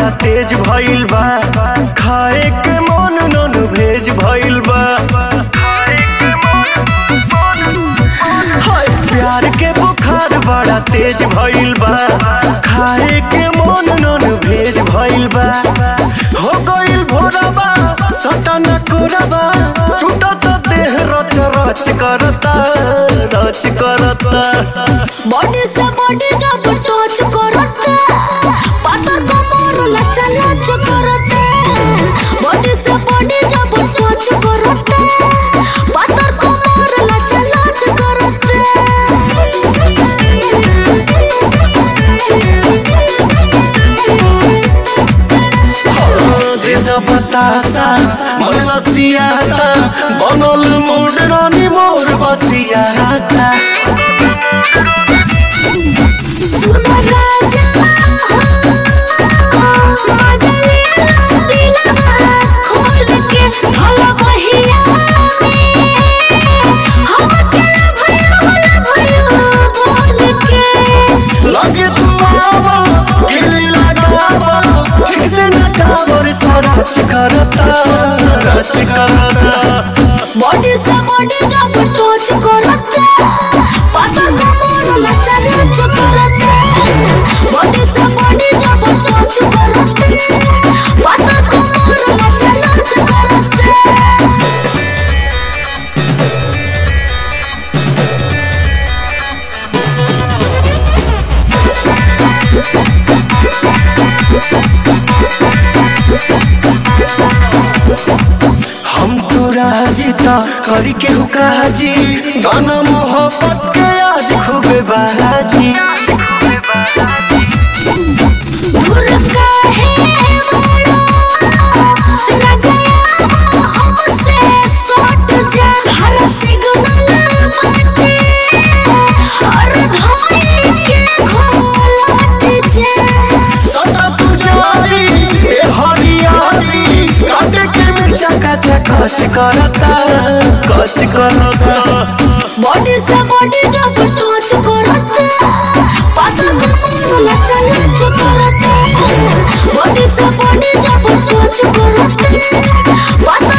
बड़ा तेज भइल बा खाए के मन नन भेज भइल बा हाय प्यार के बुखार बड़ा तेज भइल बा खाए के मन नन भेज भइल बा हो गइल भोरबा सटन कोरबा टूटत देह रच रच करता रच करता बॉडी से बॉडी जब टच करते पातर कमर लचा लच करते बॉडी से बॉडी जब टच करते पातर कमर लचा लच करते देद बतासा मन लसियाता बनल मोड रानी मोर बसियाता सुनो राजा मजा ले दिलवा खोल के भला बहिया हम अकेला भया होला भयो बोल के लगे तू आवा गिली लगावा ठीक से नचावर सरच करता सरच करता बॉडी से बॉडी जब टच करते पता कमर लचा लच करते बॉडी से बॉडी जब टच करते पता कमर लचा लच करते हम तो राजीता करी के हुकाजी गाना मोहब्बत के आज खूबे बाजी दूर काहे बड़ा राजा हमसे सट जा हर सिग्नल बाटे हर धमनी के घोलट जा सदा पुजारी ए हरियाली काटे के मिर्चा कचा कच करता कच करता बॉडी से बॉडी जब टच करते पता कमर लचा लच करते बॉडी से बॉडी जब टच करते पता